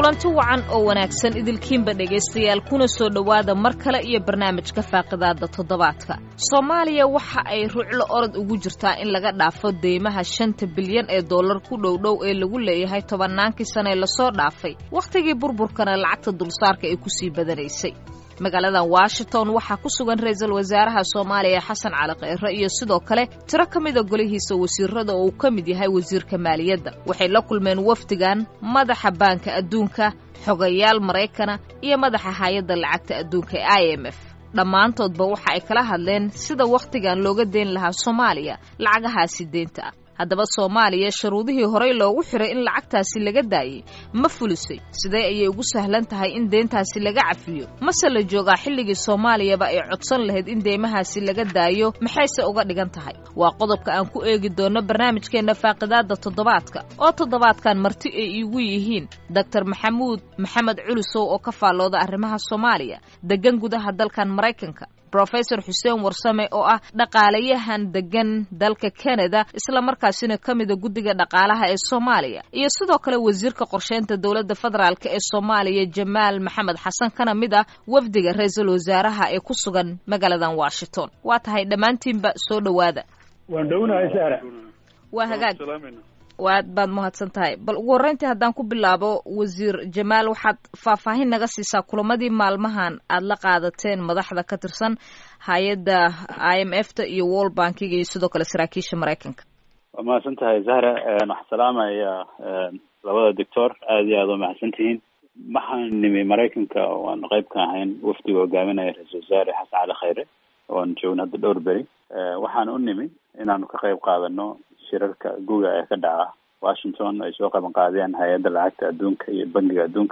kulanti wacan oo wanaagsan idilkiinba dhegaystayaal kuna soo dhowaada mar kale iyo barnaamijka faaqidaada toddobaadka soomaaliya waxa ay ruclo orod ugu jirtaa in laga dhaafo deymaha shanta bilyan ee dollar ku dhowdhow ee lagu leeyahay tobannaankii sane lasoo dhaafay wakhtigii burburkana lacagta dulsaarka ay kusii badanaysay magaaladan washington waxaa ku sugan ra-iisul wasaaraha soomaaliya xasan cali kheyre iyo sidoo kale tiro ka mida golihiisa wasiirada oo uu ka mid yahay wasiirka maaliyadda waxay la kulmeen wafdigan madaxa baanka adduunka xogayaal maraykana iyo madaxa hay-adda lacagta adduunka ee i m f dhammaantoodba waxa ay kala hadleen sida wakhtigan looga deyn lahaa soomaaliya lacagahaasi deynta ah haddaba soomaaliya sharuudihii horey loogu xiray in lacagtaasi laga daayey ma fulisay sidee ayay ugu sahlan tahay in deyntaasi laga cafiyo mase la joogaa xilligii soomaaliyaba ay codsan lahayd in deymahaasi laga daayo maxayse uga dhigan tahay waa qodobka aan ku eegi doonno barnaamijkeenna faaqidaadda toddobaadka oo toddobaadkan marti ay iigu yihiin doctor maxamuud maxamed culusow oo ka faallooda arrimaha soomaaliya degan gudaha dalkan maraykanka brofesor xuseen warsame oo ah dhaqaalayahan degan dalka canada islamarkaasina ka mida guddiga dhaqaalaha ee soomaaliya iyo sidoo kale wasiirka qorsheynta dowladda federaalk ee soomaaliya jamaal maxamed xasan kana mid ah wafdiga ra-iisul wasaaraha ee ku sugan magaaladan washington waa tahay dhammaantiinba soo dhowaada waan dhownahay sahra waa hagaag waad baad mahadsan tahay bal ugu horreyntii haddaan ku bilaabo wasiir jamaal waxaad faahfaahin naga siisaa kulamadii maalmahan aad la qaadateen madaxda ka tirsan hay-adda i m f ta iyo world bankiga iyo sidoo kale saraakiisha maraykanka waa mahadsan tahay zahra waxaan salaamaya labada doctor aada iyo aada waa mahadsan tihiin waxaan nimi maraykanka waan qayb ka ahayn wafdiga hogaaminaya ra-iisul wasaare xasan cali khayre oan joogna hadda dhowr beri waxaan u nimi inaanu ka qayb qaadano shirarka guga ee ka dhaca washington ay soo qaban qaadeen hay-adda lacagta adduunka iyo bangiga adduunka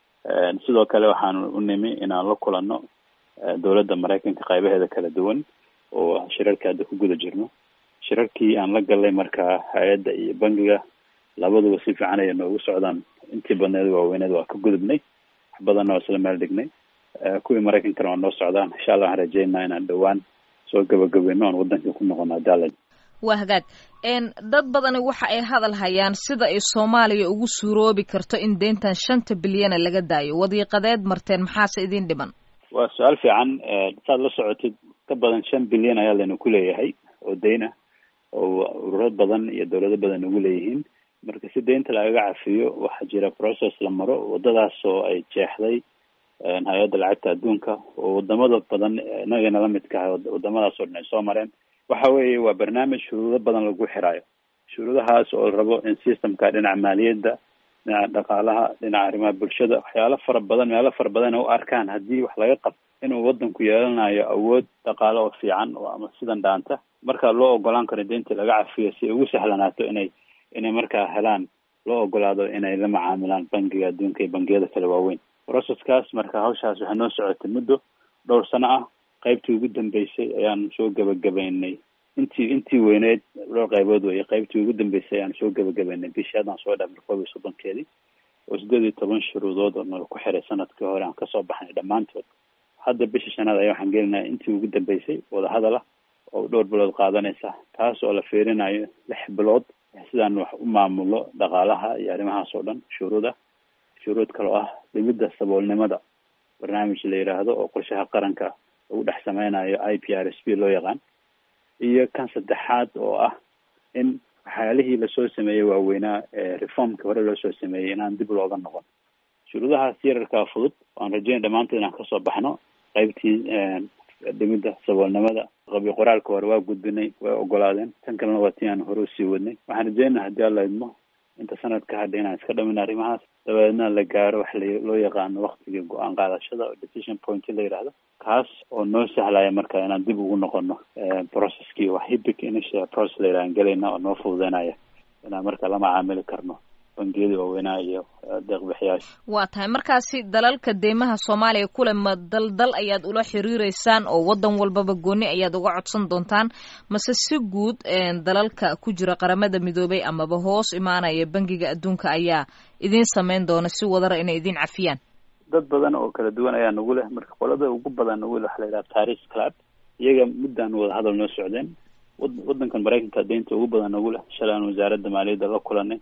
sidoo kale waxaanu u nimi inaan la kulanno dowladda maraykanka qaybaheeda kala duwan oo shirarka hadda ku guda jirno shirarkii aan la galnay markaa hay-adda iyo bangiga labaduba si fiican ayay noogu socdaan intii badneed waaweyneed waa ka gudubnay wax badanna waa isla meel dhignay kuwii maraykankana waa noo socdaan insha allah waxaan rajeynaa inaan dhowaan soo gabagabeyno oan waddankii ku noqono hadaalan waa hagaag dad badani waxa ay hadal hayaan sida ay soomaaliya ugu suuroobi karto in deyntan shanta bilyana laga daayo wadiiqadeed marteen maxaase idin dhiman waa su-aal fiican saad la socotid ka badan shan bilyan ayaa layna ku leeyahay oo deyn ah oo ururo badan iyo dowlado badan ugu leeyihiin marka si deynta lagaga cafiyo waxaa jira process la maro wadadaas oo ay jeexday hay-adda lacagta adduunka oo wadamada badan inagana lamidka ah wadamadaas oo dhan ay soo mareen waxa weeye waa barnaamij shuruudo badan lagu xiraayo shuruudahaas oo la rabo in systemka dhinaca maaliyadda dhinaca dhaqaalaha dhinaca arrimaha bulshada waxyaalo fara badan meelo fara badan u arkaan haddii wax laga qabto inuu wadanku yeelanayo awood dhaqaale oo fiican oo ama sidan dhaanta markaa loo ogolaan karo deyntii laga cafiyo si ay ugu sahlanaato inay inay markaa helaan loo ogolaado inay la macaamilaan bangiga adduunka iyo bangiyada kale waaweyn processkaas marka hawshaas waxay noo socotay muddo dhowr sano ah qaybtii ugu dambeysay ayaan soo gabagabaynay intii intii weyneyd dhowr qaybood weye qaybtii ugu dambeysay ayaan soo gabagabaynay bishii haddaan soo dhaafnay koob iyo soddonkeedii oo sideed iyo toban shuruudood oo nala ku xiray sanadkii hore aan kasoo baxnay dhammaantood hadda bishii shanaad ayaa waxaan gelinaya intii ugu dambeysay wadahadal ah oo dhowr bilood qaadanaysa taas oo la fiirinayo lix bilood sidaan wax u maamulo dhaqaalaha iyo arrimahaas oo dhan shuruud ah shuruud kaloo ah dhimidda saboolnimada barnaamij la yidhaahdo oo qorshaha qaranka lagu dhex sameynayo i p r s p loo yaqaan iyo kan saddexaad oo ah in waxyaalihii lasoo sameeyey waaweynaa ee reformkii hore loo soo sameeyey inaan dib looga noqon shuruudahaas yararkaa fudud waan rajeynay dhammaantood inaan kasoo baxno qaybtii dhimidda saboolnimada qabi qoraalka hore waa gudbinay way ogolaadeen tan kalena waa tii aan hore usii wadnay waxaan rajeynaa haddii alla idmo inta sanad ka hadhay inaan iska dhamin arrimahaas dabeedna la gaaro wax loo yaqaano waktigii go-aan qaadashada oo decision point la yidhaahdo kaas oo noo sahlaya marka inaan dib ugu noqono processkii wax hibic initial process la yidhahan gelayna oo noo fududeynaya inaan marka la macaamili karno bangiyadii waaweynaa iyo deeqbixiyaasha waa tahay markaasi dalalka deymaha soomaaliya kule ma dal dal ayaad ula xiriireysaan oo waddan walbaba gooni ayaad uga codsan doontaan mase si guud dalalka ku jira qaramada midoobay amaba hoos imaanaya bangiga adduunka ayaa idiin sameyn doona si wadara inay idin cafiyaan dad badan oo kala duwan ayaa nagu leh marka qolada ugu badan nagu leh waxa la yidhaha paris club iyaga muddaan wada hadal noo socdeen wadankan maraykanka deynta ugu badan nagu leh shalay aan wasaaradda maaliyadda la kulanay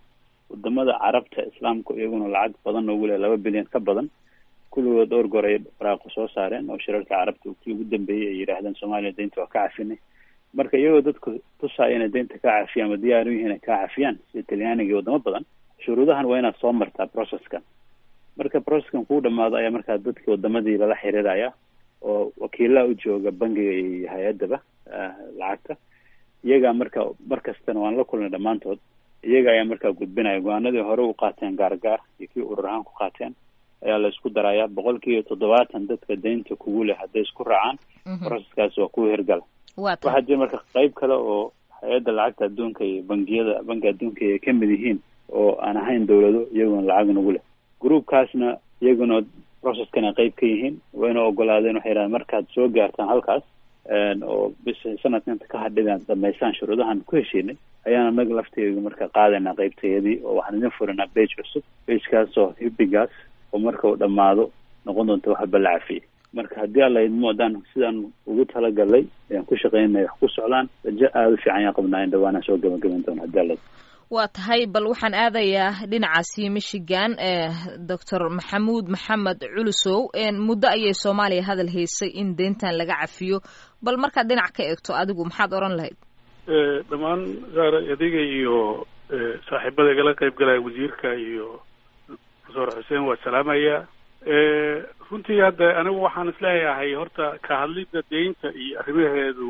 wadamada carabta islaamku iyaguna lacag badan noogu leh laba bilyan ka badan kulligood dhowr goor ay baraaqo soo saareen oo shirarka carabta kii ugu dambeeyey ay yidhaahdeen soomaaliya deynta waa ka cafinay marka iyagoo dadku tusaaya inay deynta ka cafiyaan ama diyaar u yihiin ay ka cafiyaan sida talyaaniga iyo wadamo badan shuruudahan waa inaad soo martaa processkan marka processkan kuu dhamaado ayaa markaa dadkii wadamadii lala xiriiraya oo wakiilaa u jooga bangiga iyo hay-adaba lacagta iyagaa marka mar kastana waan la kulnay dhammaantood iyaga ayaa markaa gudbinaya go-aanadii hore u qaateen gaargaar iyo kii urur ahaan ku qaateen ayaa la isku darayaa boqol kiiba toddobaatan dadka deynta kugu leh hadday isku raacaan processkaas waa kuwa hirgala waxaa jira marka qeyb kale oo hay-adda lacagta adduunka iyo bangiyada banki adduunka ay ka mid yihiin oo aan ahayn dawlado iyaguna lacag nagu leh groupkaasna iyaguna processkana qeyb ka yihiin wayna ogolaadeen waxay yidhahdeen markaad soo gaartaan halkaas oo bis sanadka inta ka hadhidaan dhamaysaan shuruudahan ku heshiinay ayaan anaga lafteeda marka qaadaynaa qeybtayadii oo waxaan idin furinaa bage cusub bagekaas oo hibigaas oo marka uu dhamaado noqon doonta waxba la cafiyey marka haddii alla idmo haddaan sidaan ugu talagalay ayaan ku shaqeynaya wax ku socdaan rajo aada u fiican ayaan qabnaa in dhawaanaan soo gabagaban doono haddii alla waa tahay bal waxaan aadayaa dhinacaasi michigan doctor maxamuud maxamed culusow muddo ayay soomaaliya hadal haysay in deyntan laga cafiyo bal markaad dhinac ka eegto adigu maxaad odhan lahayd dhammaan saar adiga iyo saaxiibada igala qayb galaya wasiirka iyo profesor xuseen waa salaamaya runtii hadda anigu waxaan isleeyahay horta ka hadlidda deynta iyo arrimaheedu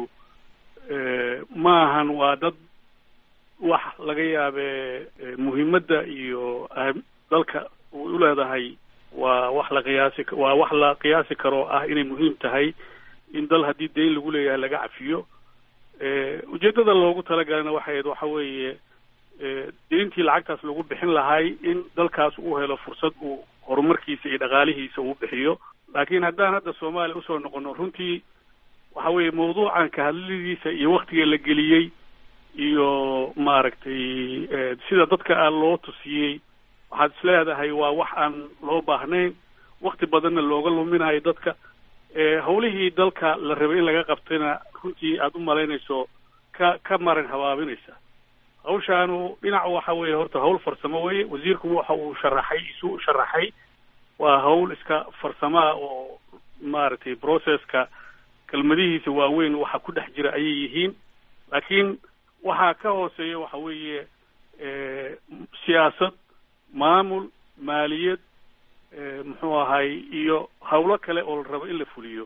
ma ahan waa dad wax laga yaabe muhiimadda iyo dalka u leedahay waa wax la qiyaasi waa wax la qiyaasi karo ah inay muhiim tahay in dal haddii deyn lagu leeyahay laga cafiyo ujeeddada loogu talagalana waxay waxa weeye deyntii lacagtaas lagu bixin lahay in dalkaas uu helo fursad uu horumarkiisa iyo dhaqaalihiisa uu bixiyo laakiin haddaan hadda soomaaliya usoo noqono runtii waxa weeye mawduucan ka hadladiisa iyo waktiga la geliyey iyo maaragtay sida dadka aan loo tusiyey waxaad is leedahay waa wax aan loo baahnayn wakti badanna looga luminayo dadka hawlihii dalka la rabay in laga qabtayna runtii aada u malaynayso ka ka marin habaabinaysa hawshaanu dhinac waxa weeye horta hawl farsamo weye wasiirku waxa uu sharaxay isu sharaxay waa hawl iska farsamaa oo maaragtay processka kelmadihiisa waaweyn waxa ku dhex jira ayay yihiin laakiin waxaa ka hooseeya waxa weeye siyaasad maamul maaliyad muxuu ahay iyo hawlo kale oo la rabo in la fuliyo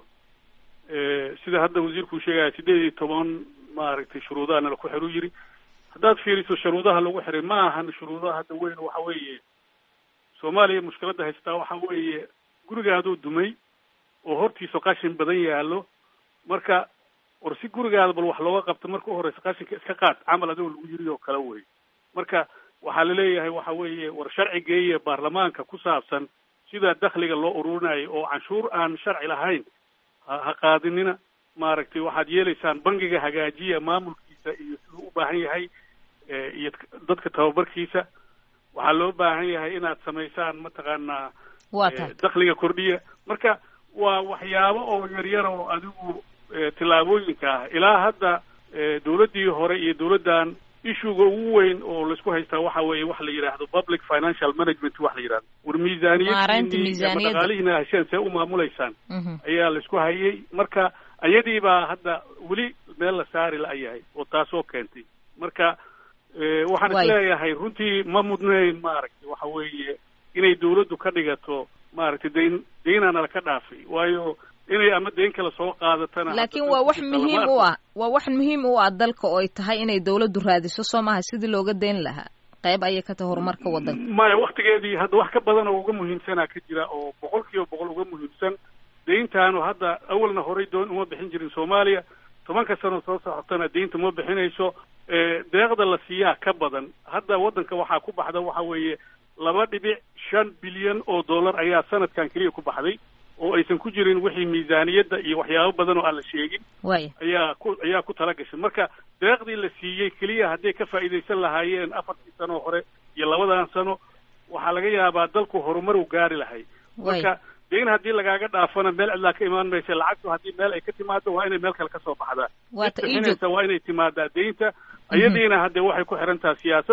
sida hadda wasiirkuu sheegaya siddeed iyo toban maaragtay shuruudahana laku xiru yiri haddaad fiiriso shuruudaha lagu xiray ma ahan shuruudaha hadda weyn waxa weeye soomaaliya mushkiladda haysataa waxa weeye gurigaaduu dumay oo hortiisa qashin badan yaallo marka war si gurigaada bal wax looga qabto marka u horeysa qashinka iska qaad camal adigoo lagu yiri oo kale wey marka waxaa laleeyahay waxa weeye war sharci geeya baarlamaanka ku saabsan sida dakhliga loo ururinayo oo canshuur aan sharci lahayn ha qaadinina maaragtay waxaad yeelaysaan bangiga hagaajiya maamulkiisa iyo siduu u baahan yahay iyo dadka tababarkiisa waxaa loo baahan yahay inaad samaysaan mataqaanaa dakhliga kordhiya marka waa waxyaabo oo yaryar oo adigu tillaabooyinka ah ilaa hadda dawladdii hore iyo dawladdan issuga ugu weyn oo laisku haystaa waxa weeye waxa la yidhaahdo public financial management wax la yidhahdo war miisaaniyaddiini ama dhaqaalihiina hasheen see u maamulaysaan ayaa laisku hayay marka ayadii baa hadda weli meel la saari la-yahay oo taasoo keentay marka waxaan isleeyahay runtii ma mudnayn maaragtay waxa weeye inay dawladdu ka dhigato maaragtay dayn deynaana laka dhaafay waayo inay ama deyn kale soo qaadatana laakiin waa wax muhiim u ah waa wax muhiim u ah dalka oo ay tahay inay dawladdu raadiso soo maaha sidii looga deyn lahaa qayb ayay ka tahay horumarka waddanka maya waktigeedii hadda wax ka badan oo uga muhiimsanaa ka jira oo boqol kiiba boqol uga muhiimsan deyntaanu hadda awalna horay doon uma bixin jirin soomaaliya tobanka sano soo socotana deynta ma bixinayso deeqda la siiyaa ka badan hadda waddanka waxaa ku baxda waxa weeye laba dhibic shan bilyan oo dollar ayaa sanadkan keliya ku baxday oo aysan ku jirin wixii miisaaniyadda iyo waxyaabo badan oo aan la sheegin ayaa ku ayaa ku tala gashay marka deeqdii la siiyey keliya hadday ka faa'iidaysan lahaayeen afartii sano hore iyo labadan sano waxaa laga yaabaa dalku horumar u gaari lahay marka deyn haddii lagaaga dhaafana meel cidlaa ka imaan maysa lacagtu haddii meel ay ka timaado waa inay meel kale kasoo baxdaa bixinaysa waa inay timaadaa deynta ayadiina haddee waxay ku xiran tahay siyaasad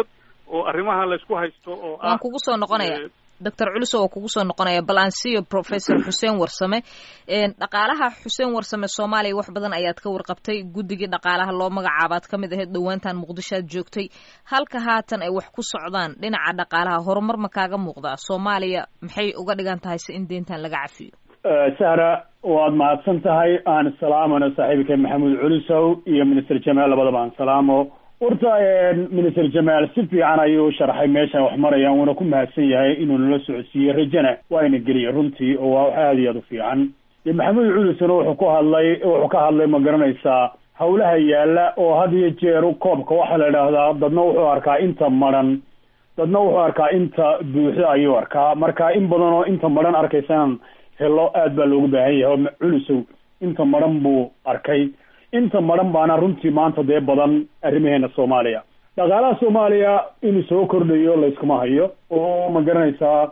oo arrimaha laysku haysto oo waan kugu soo noqonaya doctor culuso waa kugu soo noqonaya bal aan siiyo professor xuseen warsame dhaqaalaha xuseen warsame soomaaliya wax badan ayaad ka warqabtay guddigii dhaqaalaha loo magacaabaad ka mid ahayd dhowaantan muqdisho aad joogtay halka haatan ay wax ku socdaan dhinaca dhaqaalaha horumar ma kaaga muuqdaa soomaaliya maxay uga dhigan tahay si in deyntan laga cafiyo sahra waad mahadsan tahay aan salaamano saaxiibka maxamuud culusow iyo minister jamaal labadaba aan salaamo horta minister jamaal si fiican ayuu sharxay meeshan wax marayaan wuuna ku mahadsan yahay inuu nala socodsiiyey rajana waayna geliyay runtii oo waa wax aada iyo aada u fiican de maxamuud culusona wuxuu ku hadlay wuxuu ka hadlay ma garanaysaa hawlaha yaala oo had iyo jeer koobka waxaa la idhaahdaa dadna wuxuu arkaa inta maran dadna wuxuu arkaa inta buuxda ayuu arkaa marka in badan oo inta maran arkaysan helo aad baa loogu baahan yahay oo culusow inta maran buu arkay inta maran baana runtii maanta dee badan arrimaheena soomaaliya dhaqaalaha soomaaliya inuu soo kordhayo layskuma hayo oo ma garanaysaa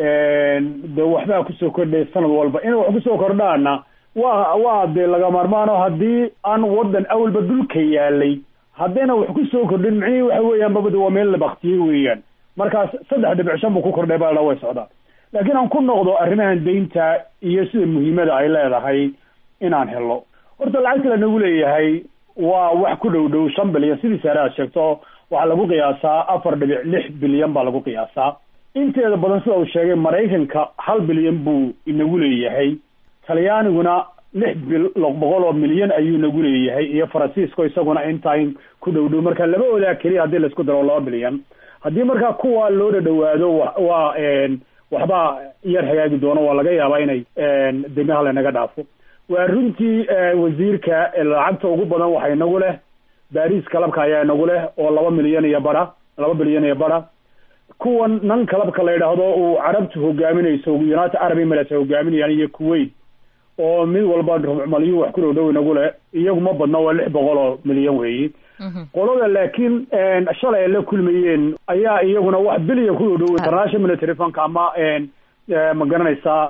de waxbaa kusoo kordhaya sanad walba inay wax kusoo kordhaana waa waa dee laga maarmaano haddii aan wadan awalba dhulka yaalay haddayna wax kusoo kordhin micnihii waxa weeyaan babada waa meel la baktiyey weeyaan markaas saddex dhibic shan buu ku kordhay baa la way socdaa laakiin aan ku noqdo arrimahan deynta iyo sida muhiimada ay leedahay inaan helo horta lacagta lanagu leeyahay waa wax ku dhow dhow shan bilyan sidii saare aad sheegto waxaa lagu qiyaasaa afar dhibic lix bilyan baa lagu qiyaasaa inteeda badan sida uu sheegay maraykanka hal bilyan buu inagu leeyahay talyaaniguna lix bil boqol oo milyan ayuu nagu leeyahay iyo faransiisko isaguna intain ku dhow dhow marka laba odaa keliya haddii laisku daro laba bilyan haddii markaa kuwa loo dhadhawaado waa waxbaa yar hagaagi doono waa laga yaabaa inay demaha lanaga dhaafo waa runtii wasiirka lacagta ugu badan waxa inagu leh baris kalabka ayaa inagu leh oo laba milyan iyo bara laba bilyan iyo bara kuwan nan kalabka la yidhaahdo uu carabtu hogaaminayso united arab emirates ay hogaaminayaan iyo kuwait oo mid walba malyu wax ku dhow dhow inagu leh iyagu ma badno waa lix boqol oo milyan weeyi qolada laakiin shalay ay la kulmayeen ayaa iyaguna wax bilyan ku dhow dhow international military funka ama ma garanaysaa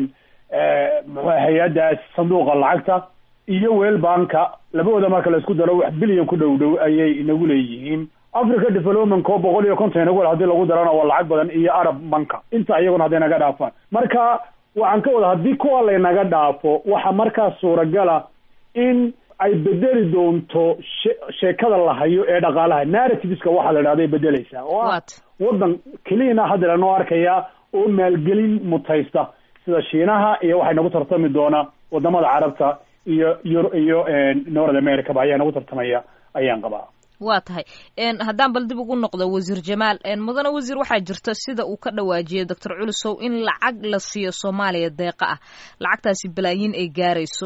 hay-addaas sanduuqa lacagta iyo weel banka labadooda marka la isku daro wax bilyan ku dhow dhow ayay inagu leeyihiin africa development oo boqol iyo konton inagu hadii lagu darana waa lacag badan iyo arab banka inta iyaguna hadday naga dhaafaan marka waxaan ka wada haddii kuwa laynaga dhaafo waxa markaas suuragala in ay bedeli doonto she sheekada la hayo ee dhaqaalaha narrativeska waxaa la idhahda ay bedeleysaa oo ah waddan keliyana hadda lanoo arkaya oo maalgelin mutaysta sida shiinaha iyo waxay nagu tartami doonaa wadamada carabta iyo yu iyo north america ba ayaa nagu tartamaya ayaan qabaa waa tahay haddaan bal dib ugu noqdo wasiir jamaal mudane wasiir waxaa jirta sida uu ka dhawaajiyay doctor culusow in lacag la siiyo soomaaliya deeqa ah lacagtaasi balaayiin ay gaarayso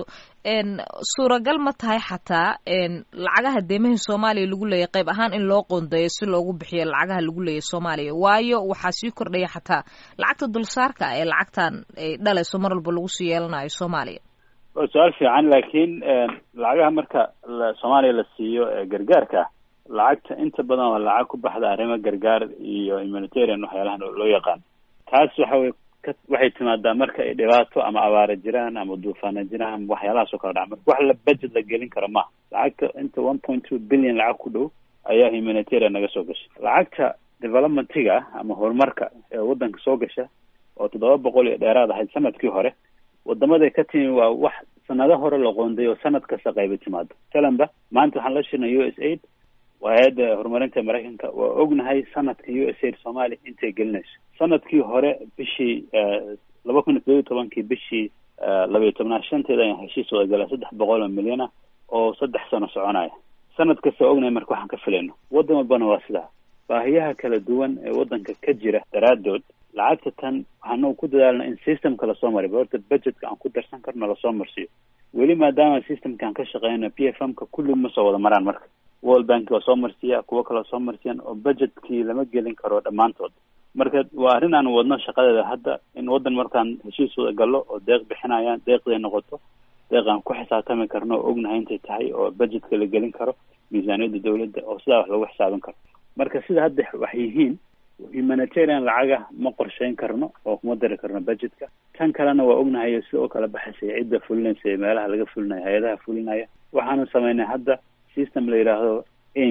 suuragal ma tahay xataa lacagaha deemahii soomaaliya lagu leeyahy qayb ahaan in loo qoondeeyo si loogu bixiyo lacagaha lagu leeyahy soomaaliya waayo waxaa sii kordhaya xataa lacagta dulsaarka ee lacagtan ay dhalayso mar walba lagu sii yeelanayo soomaaliya waa su-aal fiican laakiin lacagaha marka soomaaliya la siiyo gargaarka lacagta inta badan waa lacag ku baxda arrimo gargaar iyo humanitarian waxyaalahan loo yaqaan taas waxa wey ka waxay timaadaa marka ay dhibaato ama abaara jiraan ama duufaana jiraan ama waxyaalahaas oo kala dhaca marka wax la budget la gelin karo maaha lacagta inta one point two billion lacag ku dhow ayaa humanitarian naga soo gashay lacagta developmentiga ama horumarka ee waddanka soo gasha oo toddoba boqol iyo dheeraad ahayd sanadkii hore wadamaday ka timi waa wax sanado hore la qoonday oo sanad kasta qayba timaado talanba maanta waxaan la shirnay u s aid waa hay-adda horumarinta maraykanka waa ognahay sanadka u s aid soomaaliya intay gelinayso sanadkii hore bishii laba kun iyo todoba iyo tobankii bishii labaiyo tobnaad shanteeda ayaan heshiis wada galaa saddex boqol oo milyan ah oo saddex sano soconaya sanad kasta waa ognahay marka waxaan ka filayno waddan walbana waa sidaa baahiyaha kala duwan ee waddanka ka jira daraadood lacagta tan waxaanu ku dadaalna in systemka lasoo mariy horta budgetka aan ku darsan karno lasoo marsiiyo weli maadaama systemkaan ka shaqeyno p f m ka kulli ma soo wada maraan marka world bank waa soo marsiiya kuwo kaleo soo marsiyan oo budgetkii lama gelin karo dhammaantood marka waa arrin aan wadno shaqadeeda hadda in waddan markaan heshiis wada gallo oo deeq bixinayaan deeqday noqoto deeq aan ku xisaabtami karno oo ognahay intay tahay oo budgetka la gelin karo miisaaniyadda dawladda oo sidaa wax lagu xisaabin karo marka sida hadda wax yihiin humanitarian lacaga ma qorsheyn karno oo kuma dari karno budgetka tan kalena waa ognahay sida oo kala baxaysay cidda fulinaysa ee meelaha laga fulinayo hay-adaha fulinaya waxaanu sameynay hadda system la yidhaahdo aims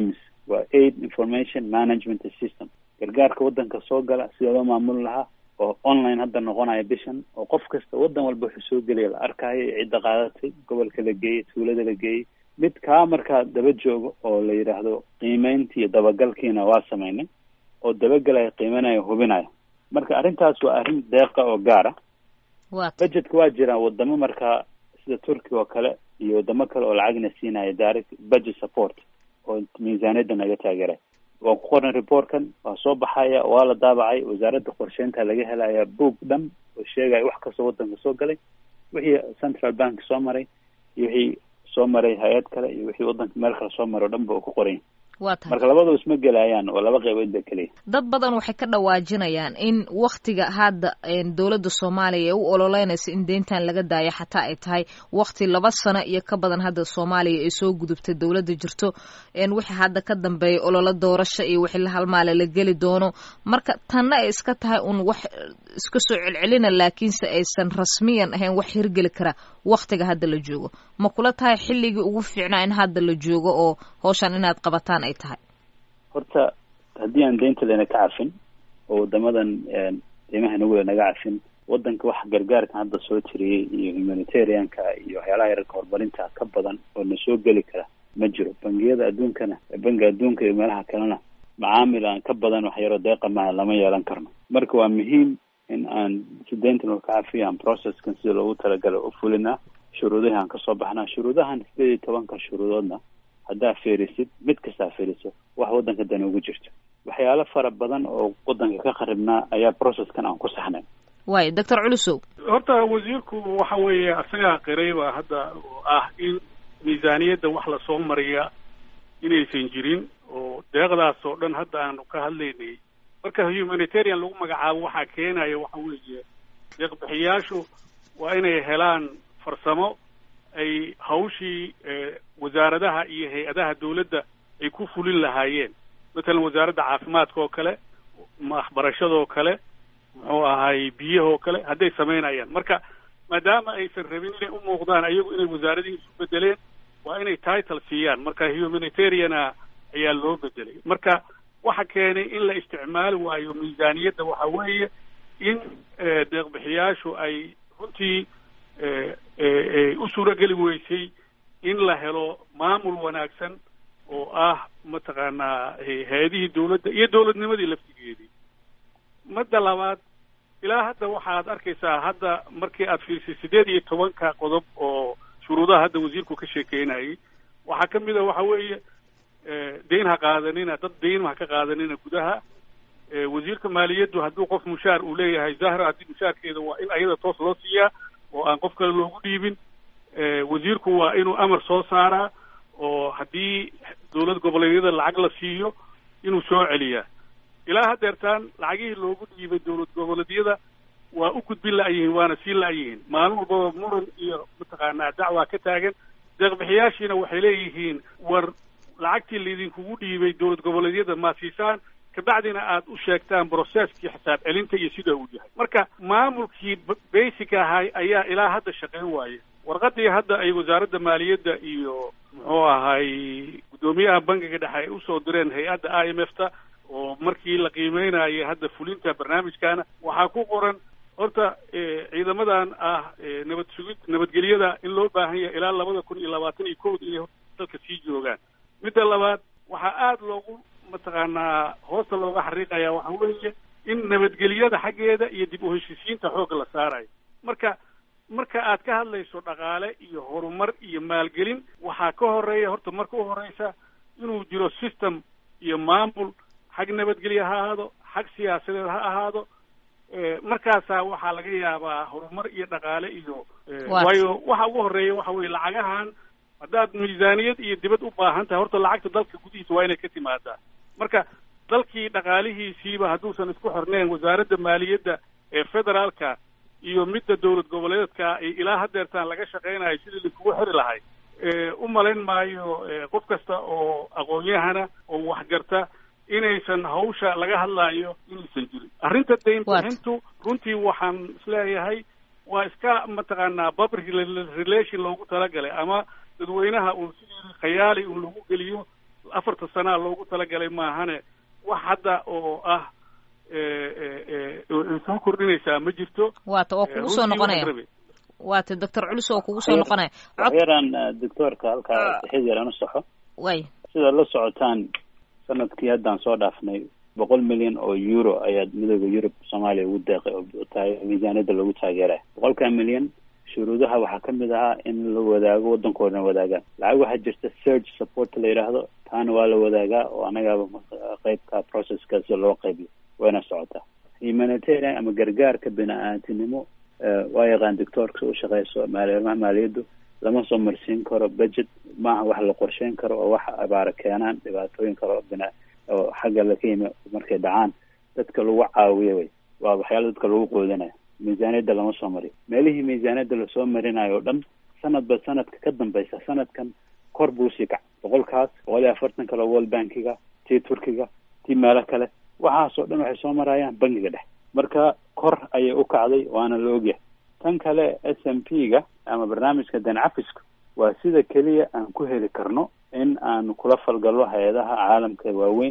waa aid information management system gargaarka waddanka soo gala sida loo maamuli lahaa oo online hadda noqonaya bishan oo qof kasta waddan walba wuxuu soo gelaya la arkayo cidda qaadatay gobolka la geeyey tuulada la geeyey mid kaa markaa daba joogo oo la yidhaahdo qiimeyntii iyo dabagalkiina waa sameynay oo dabagelaya qiimeynaya hubinaya marka arrintaas waa arrin deeqa oo gaara budgetka waa jiraan wadamo markaa sida turkiga oo kale iyo wadamo kale oo lacagna siinaya direct budget support oo miisaaniyadda naga taageeray waan ku qornay reportkan waa soo baxaya waa la daabacay wasaaradda qorsheynta laga helaya boog dhan oo sheegaya wax kastoo waddanka soo galay wixii central bank soo maray iyo wixii soo maray hay-ad kale iyo wixii waddanka meel kale soo maray o dhan ba uu ku qoran waa tahay marka labadaba isma gelayaan oo laba qaybood ba keliya dad badan waxay ka dhawaajinayaan in waktiga hadda dowladda soomaaliya ee u ololeynaysa in deyntan laga daayo xataa ay tahay wakti laba sano iyo ka badan hadda soomaaliya ay soo gudubtay dowladda jirto wixii hadda ka dambeeya ololo doorasho iyo wixii la halmaale la geli doono marka tanna ay iska tahay un wax iska soo celcelina laakiinse aysan rasmiyan ahayn wax hirgeli kara waktiga hadda la joogo ma kula tahay xilligii ugu fiicnaa in hadda la joogo oo hawshan inaad qabataan ay tahay horta haddii aan deynta lena ka cafin oo wadamadan deymaha nagula naga cafin waddanka wax gargaarkan hadda soo tiriyey iyo humanitarianka iyo waxyaalaha yararka horumarinta ka badan oo na soo geli kara ma jiro bangiyada adduunkana bangiga adduunka iyo meelaha kalena macaamil aan ka badan wax yaroo deeqa maha lama yeelan karno marka waa muhiim in aan si deynta noo ka cafiyo aan processkan sida loogu talagalay u fulinaa shuruudahi aan kasoo baxnaa shuruudahan sideed iyo tobanka shuruudoodna haddaa fiirisid mid kastaa fiiriso wax waddanka dani ugu jirto waxyaalo fara badan oo waddanka ka qaribnaa ayaa processkan aan ku saxnay waay doctor culusow horta wasiirku waxa weeye asagaa qiray baa hadda oo ah in miisaaniyadda wax lasoo mariya inaysan jirin oo deeqdaas oo dhan hadda aanu ka hadlaynay marka humanitarian lagu magacaabo waxaa keenaya waxa weeye deeqbixiyaashu waa inay helaan farsamo ay hawshii wasaaradaha iyo hay-adaha dawladda ay ku fulin lahaayeen matalan wasaaradda caafimaadka oo kale waxbarashadaoo kale muxuu ahay biyahoo kale hadday samaynayaan marka maadaama aysan rabin inay u muuqdaan ayagu inay wasaaradihii isu bedeleen waa inay title siiyaan marka humanitariana ayaa loo bedelay marka waxa keenay in la isticmaali waayo miisaaniyadda waxa weeye in deeqbixiyaashu ay runtii u suurageli weysay in la helo maamul wanaagsan oo ah mataqaanaa hay-adihii dawladda iyo dawladnimadii laftigeedii madda labaad ilaa hadda waxaad arkaysaa hadda markii aad fiirsay siddeed iyo tobanka qodob oo shuruudaha hadda wasiirku ka sheekeynayay waxaa ka mid a waxa weeye deyn ha qaadanina dad deyn ha ka qaadanina gudaha wasiirka maaliyaddu hadduu qof mushaar uu leeyahay zahra haddii mushaarkeeda waa in ayada toos loo siiyaa oo aan qof kale loogu dhiibin wasiirku waa inuu amar soo saaraa oo haddii dawlad goboleedyada lacag la siiyo inuu soo celiyaa ilaa haddeertaan lacagihii loogu dhiibay dawlad goboleedyada waa u gudbin la-yihiin waana sii la-yihiin maalin walbaba muran iyo mataqaanaa dacwaa ka taagan deeqbixiyaashiina waxay leeyihiin war lacagtii laydinkugu dhiibay dawlad goboleedyada maa siisaan kabacdina aad u sheegtaan brocesskii xisaab celinta iyo sida uu yahay marka maamulkii basic ahay ayaa ilaa hadda shaqayn waaye warqadii hadda ay wasaaradda maaliyadda iyo muxuu ahay guddoomiyaha bangiga dhexe ay usoo direen hay-adda i m f ta oo markii la qiimeynayay hadda fulinta barnaamijkaana waxaa ku qoran horta ciidamadan ah nabad sugid nabadgelyada in loo baahan yahay ilaa labada kun iyo labaatan iyo kowda inay dalka sii joogaan midda labaad waxaa aada loogu mataqaanaa hoosta looga xariiqaya waxa weeye in nabadgelyada xaggeeda iyo dib u heshiisiinta xoogga la saarayo marka marka aad ka hadlayso dhaqaale iyo horumar iyo maalgelin waxaa ka horeeya horta marka u horeysa inuu jiro system iyo maamul xag nabadgelye ha ahaado xag siyaasadeed ha ahaado markaasaa waxaa laga yaabaa horumar iyo dhaqaale iyo waayo waxa ugu horeeya waxa weye lacagahan haddaad miisaaniyad iyo dibad u baahan tahay horta lacagta dalka gudihiisa waa inay ka timaadaa marka dalkii dhaqaalihiisiiba hadduusan isku xirneen wasaaradda maaliyadda ee federaalka iyo midda dawlad goboleedka ilaa haddeertaan laga shaqaynayo sidii laiskugu xiri lahay u malayn maayo qof kasta oo aqoon-yahana oo waxgarta inaysan hawsha laga hadlaayo inaysan jirin arrinta dayn bixintu runtii waxaan isleeyahay waa iska mataqaanaa public relation loogu talagalay ama dadweynaha uu sidii khayaali uu lagu geliyo afarta sanaa loogu talagalay maahane wax hadda oo ah soo kordhinaysaa ma jirto waata oo kugu soo noqonaya waata doctor culus oo kugu soo noqonaya waxyaraan doctoorka halkaa sixid yar aan u saxo way sidaad la socotaan sanadkii haddaan soo dhaafnay boqol milyan oo euro ayaa midooda yurub soomaaliya ugu deeqay oo tahay miisaaniyadda lagu taageeraya boqolkaa milyan shuruudaha waxaa ka mid ahaa in la wadaago waddankoodana wadaagaan lacag waxaa jirta search support la yidhaahdo taana waa la wadaagaa oo annagaaba qeybka processkaasi loo qaybiyo wayna socotaa humanitarian ama gargaarka bini-aantinimo waa yaqaan doctoorka u shaqeyso maalimaha maaliyaddu lama soo marsiin karo budget maaha wax la qorsheyn karo oo wax abaara keenaan dhibaatooyin kale oo bina oo xagga laka yimi markay dhacaan dadka lagu caawiyo way waa waxyaala dadka lagu qoodanayo miisaaniyadda lama soo mariyo meelihii miisaaniyadda lasoo marinayo o dhan sanadba sanadka ka dambeysa sanadkan kor buu sii kac boqolkaas boqol iyo afartan kale world bankiga tii turkiga tii meelo kale waxaas oo dhan waxay soo marayaan bankiga dhex marka kor ayay u kacday waana la ogyahay tan kale s m p ga ama barnaamijka dancafiska waa sida keliya aan ku heli karno in aan kula falgallo hay-adaha caalamka waaweyn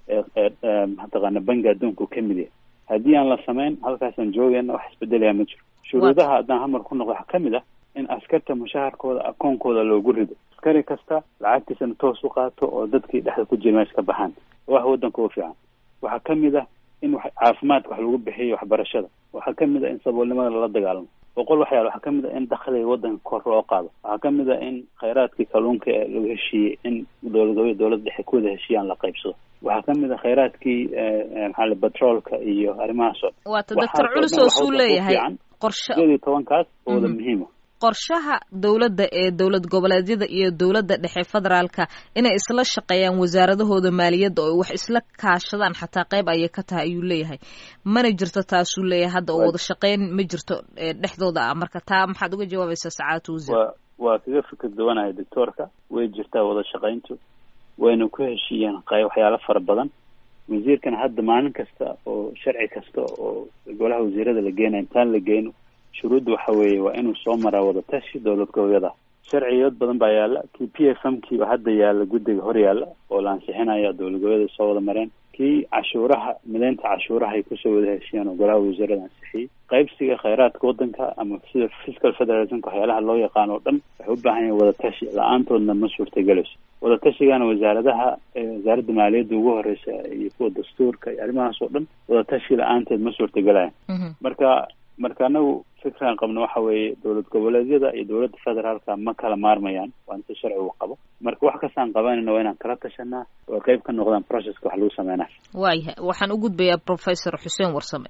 ee mataqaana banki adduunka ka mid yahay haddii aan la samayn halkaasaan joogayna wax isbedelaya ma jiro shuruudaha haddaan hamar ku noqdo waxaa kamid ah in askarta mushaharkooda akoonkooda loogu rido askari kasta lacagtiisana toos u qaato oo dadkii dhexda ku jira meesha ka baxaan wax waddanka u fiican waxaa kamid ah in wax caafimaadka wax lagu bixiyo waxbarashada waxaa kamid ah in saboolnimada lala dagaalamo boqol waxyaal waxaa kamid ah in dakhliga waddanka kor loo qaado waxaa kamid ah in khayraadkii kalluunka ee lagu heshiiyey in dowlad dowladda dhexe kuwada heshiiyaan la qaybsado waxaa kamid a khayraadkii maxaa batroolka iyo arrimahaas oo waata doctor culus oo suu leeyahay qorshe sideed iyo tobankaas oo wada muhiima qorshaha dowladda ee dowlad goboleedyada iyo dowladda dhexe federaalka inay isla shaqeeyaan wasaaradahooda maaliyadda oo wax isla kaashadaan xataa qayb ayay ka tahay ayuu leeyahay mana jirto taasuu leeyahay hadda oo wada shaqeyn ma jirto dhexdooda ah marka taa maxaad uga jawaabaysaa sacaadatu wasiir wa waa kaga fikir duwanahay doctoorka way jirtaa wada shaqayntu wayna ku heshiiyeen qay waxyaalo fara badan wasiirkan hadda maalin kasta oo sharci kasta oo golaha wasiirada la geenayo intaan la geyno shuruudda waxa weeye waa inuu soo maraa wadatashi dowlad goboleeda sharciyood badan baa yaalla kii p f m kiiba hadda yaalla guddiga hor yaalla oo la ansixinaya dowlad goboleeda soo wada mareen kii cashuuraha mideynta cashuuraha ay kusoo wada heshiyeen oo golaha wasiirada ansixiyey qaybsiga khayraadka waddanka ama sida fiscal federalismka waxyaalaha loo yaqaan oo dhan waxay u baahan yahin wadatashi la-aantoodna ma suurtagelayso wadatashigaana wasaaradaha wasaaradda maaliyadda ugu horeysa iyo kuwa dastuurka iyo arrimahaas oo dhan wadatashi la-aanteed ma suurtagelayan marka marka anagu fikran qabno waxa weeye dowlad goboleedyada iyo dowladda federaalka ma kala maarmayaan waa inta sharcigu qabo marka wax kastaan qabanayna waa inaan kala tashanaa oo qayb ka noqdaan processka wax lagu sameynaa waayahay waxaan u gudbayaa professor xuseen warsame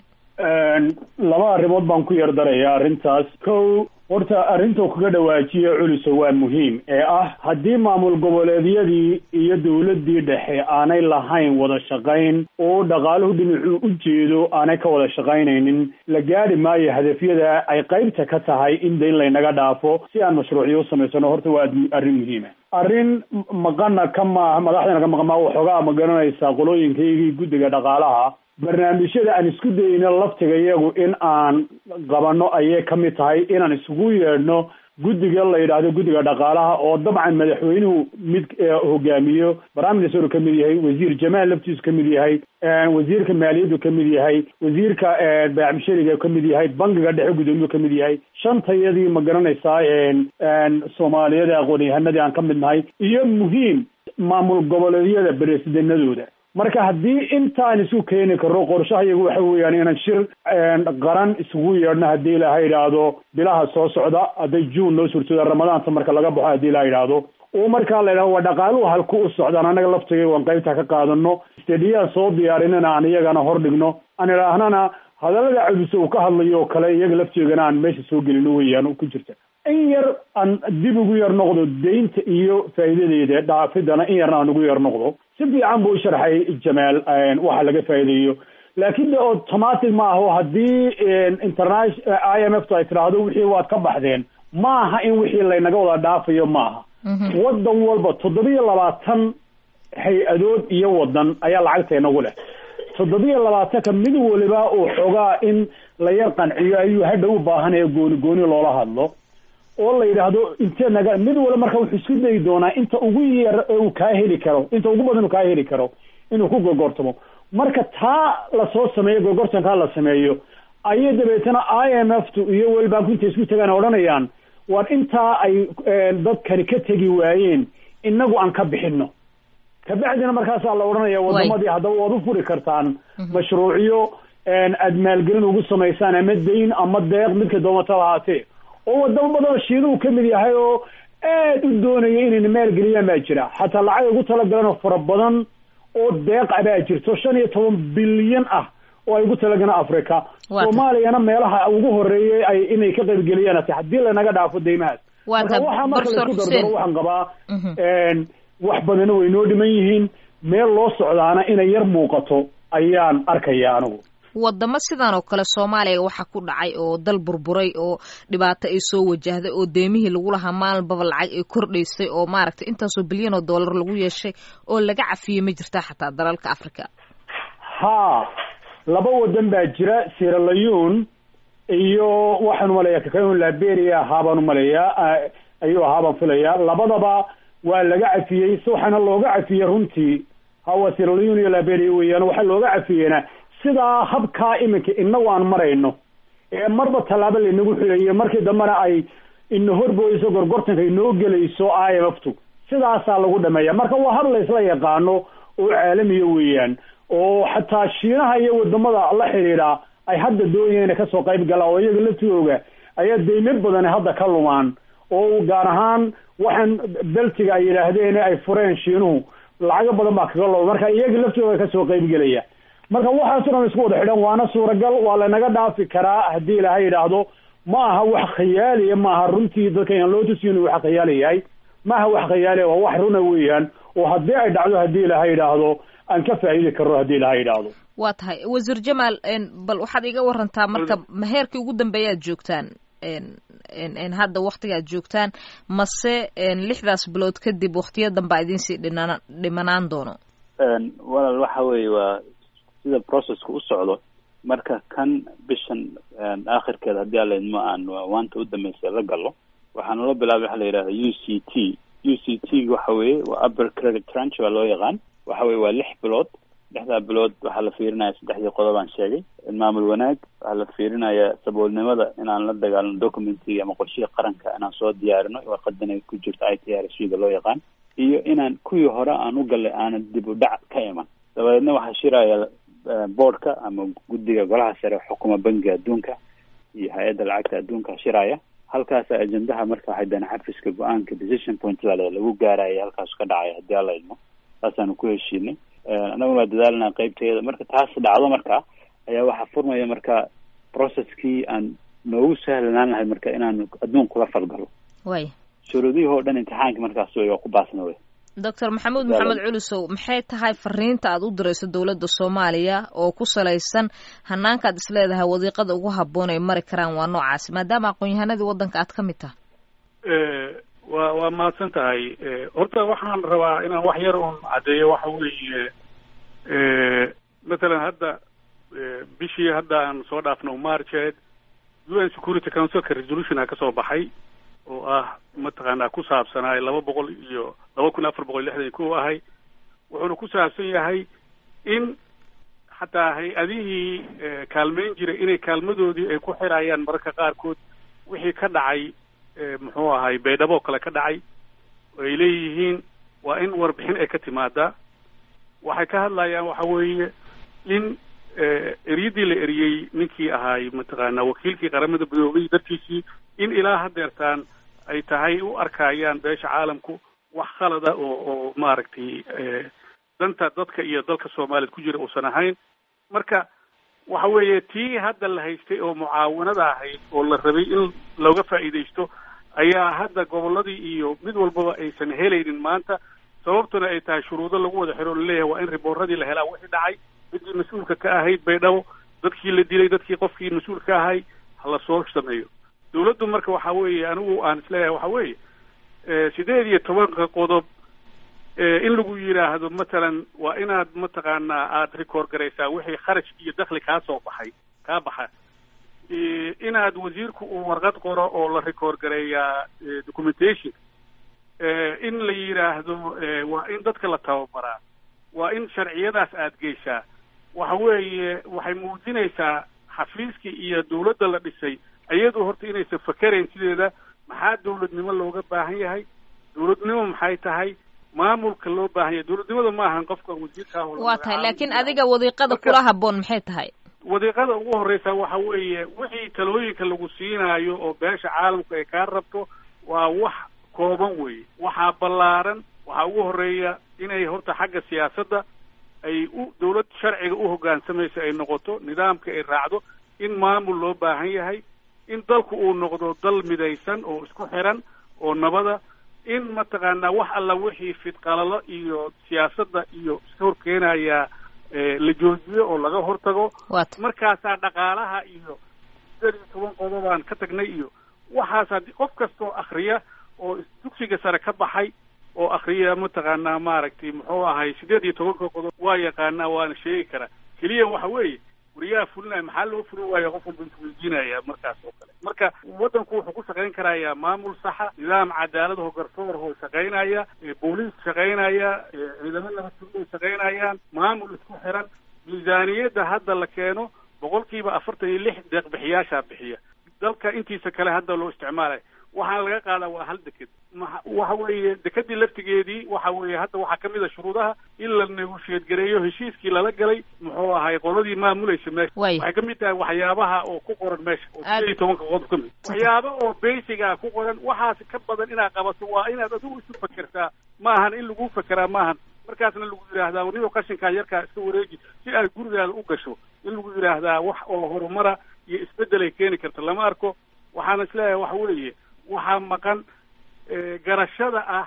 laba arrimood baan ku yardarayaa arrintaas kow horta arrintuu kaga dhawaajiya culuso waa muhiim ee ah haddii maamul goboleedyadii iyo dowladdii dhexe aanay lahayn wada shaqayn oo dhaqaaluhu dhinacuu u jeedo aanay ka wada shaqaynaynin la gaadhi maayo hadafyada ay qaybta ka tahay in dayn laynaga dhaafo si aan mashruucyo u samaysano horta waa arrin muhiima arrin maqana ka maaha madaxdana ka maqan maa waxoogaa ma garanaysaa qolooyinkaygii guddiga dhaqaalaha barnaamijyada aan isku dayno laftiga iyagu in aan qabanno ayay ka mid tahay inaan isugu yeedhno guddiga la yidhaahdo guddiga dhaqaalaha oo dabcan madaxweynuhu mid hogaamiyo prime minister ka mid yahay wasiir jamaal laftiisu ka mid yahay wasiirka maaliyaddu ka mid yahay wasiirka baacmishariga ka mid yahay bankiga dhexe gudoomiyuu ka mid yahay shantayadii ma garanaysaa soomaaliyada aqoon-yahanadii aan ka mid nahay iyo muhiim maamul goboleedyada beresidinadooda marka haddii intaan isu keeni karno qorshaha iyagu waxa weeyaan inaan shir qaran isugu yeedhno haddii ilaha yidhaahdo bilaha soo socda hadday juun noo suurtooda ramadaanta marka laga baxo haddii ilaha yidhaahdo oo markaa la yidhahdo waa dhaqaaluhu halku u socdaan annaga laftiga waan qaybta ka qaadano stediyaan soo diyaarinana aan iyagana hor dhigno aan idhaahnana hadallada cuduse uu ka hadlayo oo kale iyaga lafteegana aan meesha soo gelino weeyaan ku jirta in yar aan dib ugu yar noqdo deynta iyo faa'iidadeeda dhaafidana in yarna aan ugu yar noqdo si fiican buu u sharxay jamaal waxa laga faa'iideeyo laakiin de automatic ma aho haddii international i m f ta ay tidhaahdo wixii waad ka baxdeen ma aha in wixii laynaga wada dhaafayo ma aha waddan walba toddobiyo labaatan hay-adood iyo waddan ayaa lacagta inagu leh toddobiyo labaatanka mid waliba uu xogaa in la yar qanciyo ayuu hadha u baahanaya gooni gooni loola hadlo oo la yidhaahdo intee naga mid wala marka wuxuu isku dayi doonaa inta ugu yar uu kaa heli karo inta ugu badan uu kaa heli karo inuu ku gorgortamo marka taa lasoo sameeyo gorgortankaa la sameeyo ayay dabeetana i m f tu iyo world bank intay isku tagaan odhanayaan war intaa ay dadkani ka tegi waayeen inagu aan ka bixino kabacdina markaasaa la odhanaya wadamadii haddaba waad u furi kartaan mashruucyo aad maalgelin ugu samaysaan ama dayn ama deeq midka doomata lahaatee oo wadamo badanoo shiinuhu ka mid yahay oo aad u doonaya inayna maalgeliyaan baa jira xataa lacag ugu talagalan oo fara badan oo deeq a baa jirto shan iyo toban bilyan ah oo ay ugu talagalaan africa soomaaliyana meelaha ugu horeeyay ay inay ka qaybgeliyaan ate haddii lanaga dhaafo deymahaas marka waxaa marka laisku dardaro waxaan qabaa wax badana way noo dhiman yihiin meel loo socdaana inay yar muuqato ayaan arkaya anigu wadamo sidan oo kale soomaaliya waxaa ku dhacay oo dal burburay oo dhibaato ay soo wajahday oo deemihii lagu lahaa maalinbaba lacag ay kordhaysay oo maaragtay intaasoo bilyan oo dollar lagu yeeshay oo laga cafiyey ma jirtaa xataa dalalka africa ha laba wadan baa jira sieraleon iyo waxaan umaleeyaa kakaun liberia ahaa baan umaleeyaa ayuu ahaa baan filayaa labadaba waa laga cafiyey si waxaana looga cafiyey runtii hawa sieraleon iyo liberia weeyaan waxaa looga cafiyeyna sidaa habkaa iminka inagu aan marayno ee marba tallaabo laynagu xilayo markii dambena ay ina horboyso gorgortanka inoo gelayso i m f tu sidaasaa lagu dhameeya marka waa hab laysla yaqaano oo caalamiya weeyaan oo xataa shiinaha iyo wadamada la xidhiidha ay hadda doonayeen inay kasoo qayb galaan oo iyaga laftooga ayaa deymo badani hadda ka lumaan oo gaar ahaan waxaan beltiga ay yidhaahdeen ay fureen shiinuhu lacago badan baa kaga luma marka iyaga laftooga kasoo qayb gelaya marka waxaaso dhan isku wada xidhan waana suuragal waa lanaga dhaafi karaa haddii ilaahay yidhaahdo ma aha wax khiyaaliya maaha runtii dadka aan loo tusiyo inuu wax khiyaali yahay ma aha wax khiyaaliya waa wax runa weeyaan oo haddii ay dhacdo haddii ilaahay yidhaahdo aan ka faa'iidi karno haddii ilaahay yidhaahdo waa tahay wasiir jamaal bal waxaad iga warantaa marka maheerkii ugu dambeeyaad joogtaan hadda waktigaad joogtaan mase lixdaas bilood kadib waktiyo danbaa idinsii dhinaan dhimanaan doono walaal waxa weeye waa sida processka u socdo marka kan bishan aakhirkeeda haddii alla idmo aan waanta u dambeysay la galo waxaa naloo bilaabay waxa la yidhahda u c t u c t waxa weeye waa upper credit tranch waa loo yaqaan waxa weye waa lix bilood lixdaa bilood waxaa la fiirinaya saddexdii qodob aan sheegay maamul wanaag waxaa la fiirinaya saboolnimada inaan la dagaalno documenty ama qorshihii qaranka inaan soo diyaarino warqadan ay ku jirto i t r s da loo yaqaan iyo inaan kuwii hore aan u gallay aanan dib u dhac ka iman dabadeedna waxaa shiraya boardka ama guddiga golaha sare xukuma bangiga adduunka iyo hay-adda lacagta adduunka shiraya halkaasa ajendaha marka waxay dana xafiska go-aanka decision point baa lagu gaaraya halkaas ka dhacaya haddii alla idmo saasaanu ku heshiinay annaguna waa dadaalnaa qeybteeda marka taas dhacdo marka ayaa waxaa furmaya marka processkii aan noogu sahlanaan lahay marka inaan adduun kula falgalo way shuruudihii oo dhan imtixaanka markaas wey waa ku baasna wey doctor maxamuud maxamed culusow maxay tahay fariinta aad u dirayso dowladda soomaaliya oo ku salaysan hanaankaad isleedahay wadiiqada ugu habboon ay mari karaan waa noocaasi maadaama aqoon-yahanadii waddanka aad ka mid tahay wa waa mahadsan tahay horta waxaan rabaa inaan wax yar un caddeeyo waxa weeye mathalan hadda bishii hadda aan soo dhaafno marched u n security councilka resolutionaa kasoo baxay oo ah mataqaanaa ku saabsanaa laba boqol iyo laba kun afar boqol lixdan iyo kow ahay wuxuuna ku saabsan yahay in xataa hay-adihii kaalmeyn jiray inay kaalmadoodii ay ku xirayaan mararka qaarkood wixii ka dhacay muxuu ahay baydhabo kale ka dhacay oo ay leeyihiin waa in warbixin ay ka timaadaa waxay ka hadlayaan waxa weeye in eryadii la eriyey ninkii ahaay mataqaanaa wakiilkii qaramada midoobay dartiisii in ilaa hadeertaan ay tahay u arkayaan beesha caalamku wax khalada oo oo maaragtay danta dadka iyo dalka soomaaliyad ku jira uusan ahayn marka waxa weeye tii hadda la haystay oo mucaawanada ahayd oo la rabay in looga faa'iidaysto ayaa hadda gobolladii iyo mid walbaba aysan helaynin maanta sababtuna ay tahay shuruudo lagu wada xiro o laleeyahay waa in ribooradii la helaa wixii dhacay midii mas-uulka ka ahayd baydhabo dadkii la dilay dadkii qofkii mas-uul ka ahay hala soo sameeyo dawladdu marka waxa weeye anigu aan isleeyahay waxa weeye sideed iyo tobanka qodob in lagu yidhaahdo matalan waa inaad mataqaanaa aada record garaysaa wixii kharaj iyo dakli kaa soo baxay kaa baxa inaad wasiirku uu warqad qoro oo la record gareeyaa documentation in la yidhaahdo waa in dadka la tababaraa waa in sharciyadaas aad geysaa waxa weeye waxay muujinaysaa xafiiskii iyo dawladda la dhisay iyadu horta inaysan fakerayn sideeda maxaa dawladnimo looga baahan yahay dawladnimo maxay tahay maamulka loo baahan yahay dawladnimada ma ahan qofka wasiirkaa waa tahay laakiin adiga wadiiqada kula haboon maxay tahay wadiiqada ugu horreysa waxa weeye wixii talooyinka lagu siinaayo oo beesha caalamku ay kaa rabto waa wax kooban weeye waxaa ballaaran waxaa ugu horreeya inay horta xagga siyaasadda ay u dawlad sharciga u hoggaansamayso ay noqoto nidaamka ay raacdo in maamul loo baahan yahay in dalku uu noqdo dal midaysan oo isku xiran oo nabada in mataqaanaa wax alla wixii fidqalalo iyo siyaasadda iyo iska horkeenaya la joojiyo oo laga hortago markaasaa dhaqaalaha iyo sideed iyo toban qodobaan ka tagnay iyo waxaas haddii qof kastoo akriya oo dugsiga sare ka baxay oo akriya mataqaanaa maaragtay muxuu ahay sideed iyo tobanka qodob waa yaqaanaa waana sheegi karaa keliya waxa weeye wariyaha fulinaya maxaa loo fulin waaya qof walba isweydiinaya markaas oo kale marka waddanku wuxuu ku shaqayn karayaa maamul saxa nidaam cadaaladaho garsoorho shaqaynaya booliis shaqaynaya ciidamo nabadgelyo shaqaynayaan maamul isku xiran miisaaniyadda hadda la keeno boqol kiiba afartan iyo lix deeqbixiyaashaa bixiya dalka intiisa kale hadda loo isticmaalaya waxaana laga qaadaa waa hal deked waxa weeye dekedii laftigeedii waxa weeye hadda waxaa kamid a shuruudaha in la negoshiyeed gareeyo heshiiskii lala galay muxuu ahay qoladii maamulaysa meesha waxay kamid tahay waxyaabaha oo ku qoran meesha oo sideed iyo tobanka qodob ka mid waxyaaba oo basiga ku qoran waxaas ka badan inaad qabato waa inaad adigu isu fakertaa maahan in lagu fakeraa maahan markaasna lagu yidhaahdaa nido qashinkaa yarkaa iska wareeji si aad gurigaada u gasho in lagu yidhaahdaa wax oo horumara iyo isbeddel ay keeni karta lama arko waxaana isleeyahay waxa weeye waxaa maqan garashada ah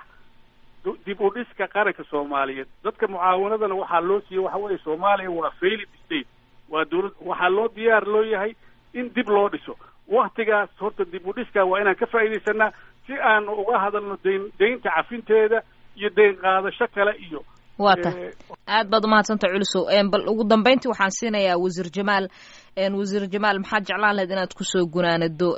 dib u dhiska qaranka soomaaliyeed dadka mucaawanadana waxaa loo siiyey waxa weeye soomaaliya waa failed state waa dawlad waxaa loo diyaar loo yahay in dib loo dhiso waktigaas horta dib u dhiska waa inaan ka faa'iidaysanaa si aanu uga hadalno dayn daynta cafinteeda iyo dayn qaadasho kale iyo waa tahay aad baad umahadsanta culisow bal ugu dambeyntii waxaan siinayaa wasiir jamaal wasiir jamaal maxaad jeclaan lahayd inaad kusoo gunaanado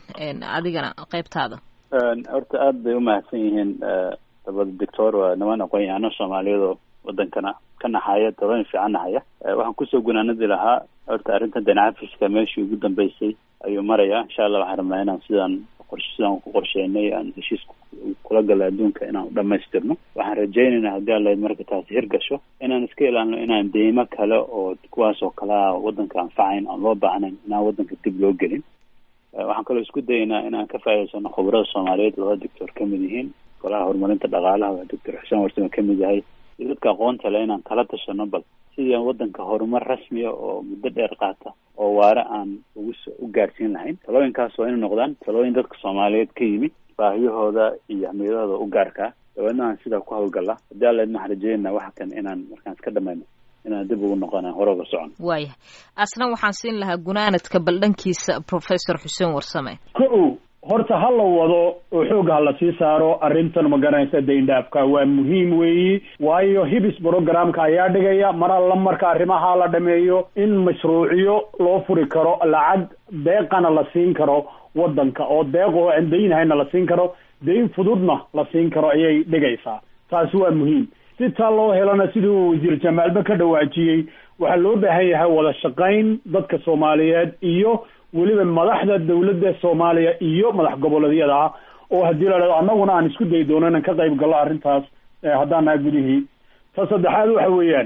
adigana qeybtaada horta aad bay umahadsan yihiin labada doctor waa niman aqoon-yahano soomaaliyeed oo wadankana ka naxaya talooyin fiican nahaya waxaan kusoo gunaanadi lahaa horta arrinta danacafiska meeshii ugu dambeysay ayuu maraya insha allah waxaan rabnaa inaan sidaan sidaan ku qorsheynay aan heshiis kula gala adduunka inaan udhamaystirno waxaan rajaynaynaa haddii alayd marka taasi hirgasho inaan iska ilaalino inaan deymo kale oo kuwaas oo kalea wadanka anfacayn aan loo baahnayn inaan wadanka dib loo gelin waxaan kaloo isku dayaynaa inaan ka faa'idaysano khubarada soomaaliyeed laba doctor ka mid yihiin golaha horumarinta dhaqaalaha waa doctor xuseen warsame ka mid yahay iyo dadka aqoonta le inaan kala tashano bal sidii aan wadanka horumar rasmiya oo muddo dheer qaata oo waare aan ugu u gaarsiin lahayn talooyinkaas waa inay noqdaan talooyin dadka soomaaliyeed ka yimid baahiyahooda iyo ahmiyadahooda u gaarkaa dabeedna aan sidaa ku hawlgala haddii alla idin waxaan rajeynaa waxa kan inaan markaan iska dhamayno inaan dib ugu noqona hore uga socon waayahay asna waxaan siin lahaa gunaanadka baldhankiisa professor xuseen warsame ko horta ha la wado oo xoog ha la sii saaro arrintan ma garanaysa dayndhaafka waa muhiim weeyi waayo hibis programka ayaa dhigaya mar alla marka arrimaha la dhameeyo in mashruuciyo loo furi karo lacag deeqana la siin karo wadanka oo deeq oo aan daynhayna la siin karo dayn fududna la siin karo ayay dhigaysaa taasi waa muhiim si taa loo helana siduu wasiir jamaalba ka dhawaajiyey waxaa loo baahan yahay wada shaqayn dadka soomaaliyeed iyo weliba madaxda dawladda soomaaliya iyo madax goboleedyada ah oo haddii la dhahdo annaguna aan isku dayi doono inaan ka qayb gallo arrintaas haddaan naha gudihii ta saddexaad waxa weeyaan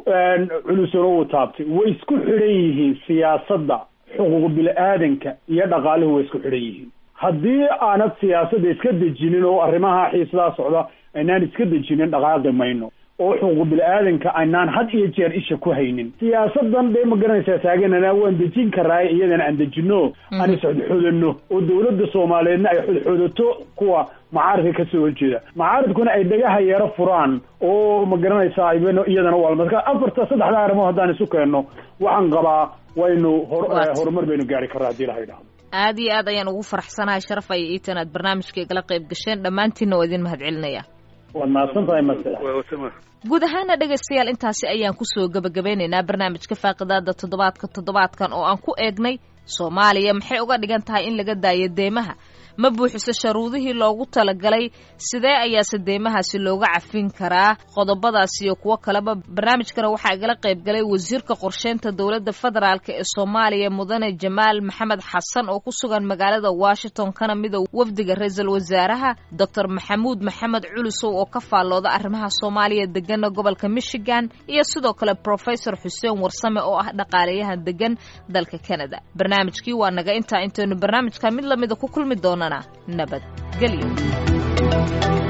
culusona uu taabtay way isku xidhan yihiin siyaasadda xuquuq bili-aadanka iyo dhaqaaluhu way isku xidhan yihiin haddii aanad siyaasadda iska dejinin oo arrimaha xiisadaa socda aynaan iska dejinin dhaqaaqi mayno oo xuquuq bili-aadanka aynaan had iyo jeer isha ku haynin siyaasadan dee ma garanaysaa taaganana waan dejin karaaye iyadana aan dejino aan isxodxodano oo dawladda soomaaliyeedna ay xodxodato kuwa macaaridka kasoo horjeeda macaaridkuna ay dhagaha yeero furaan oo ma garanaysaa iyadana waa marka afarta saddexda arrimood haddaan isu keenno waxaan qabaa waynu horumar baynu gaari karraa hadii laha idhahdo aad iyo aad ayaan ugu faraxsanahay sharaf ay iitan aad barnaamijka igala qayb gasheen dhammaantiinna waa idin mahad celinaya waad mahadsan tahay masala guud ahaana dhegaystayaal intaasi ayaan kusoo gebagabeynaynaa barnaamijka faaqidaada toddobaadka toddobaadkan oo aan ku eegnay soomaaliya maxay uga dhigan tahay in laga daayo deemaha ma buuxiso sharuudihii loogu talagalay sidee ayaase deemahaasi looga cafin karaa qodobadaas iyo kuwo kaleba barnaamijkana waxaa igala qayb galay wasiirka qorsheynta dowladda federaalk ee soomaaliya mudane jamaal maxamed xasan oo ku sugan magaalada washington kana mida wafdiga ra-iisul wasaaraha doctor maxamuud maxamed culusow oo ka faallooda arrimaha soomaaliya degana gobolka michigan iyo sidoo kale professor xuseen warsame oo ah dhaqaaleyahan degan dalka canada barnaamijkii waa naga intaa intaynu barnaamijka mid lamida ku kulmi doonana nabadgelyo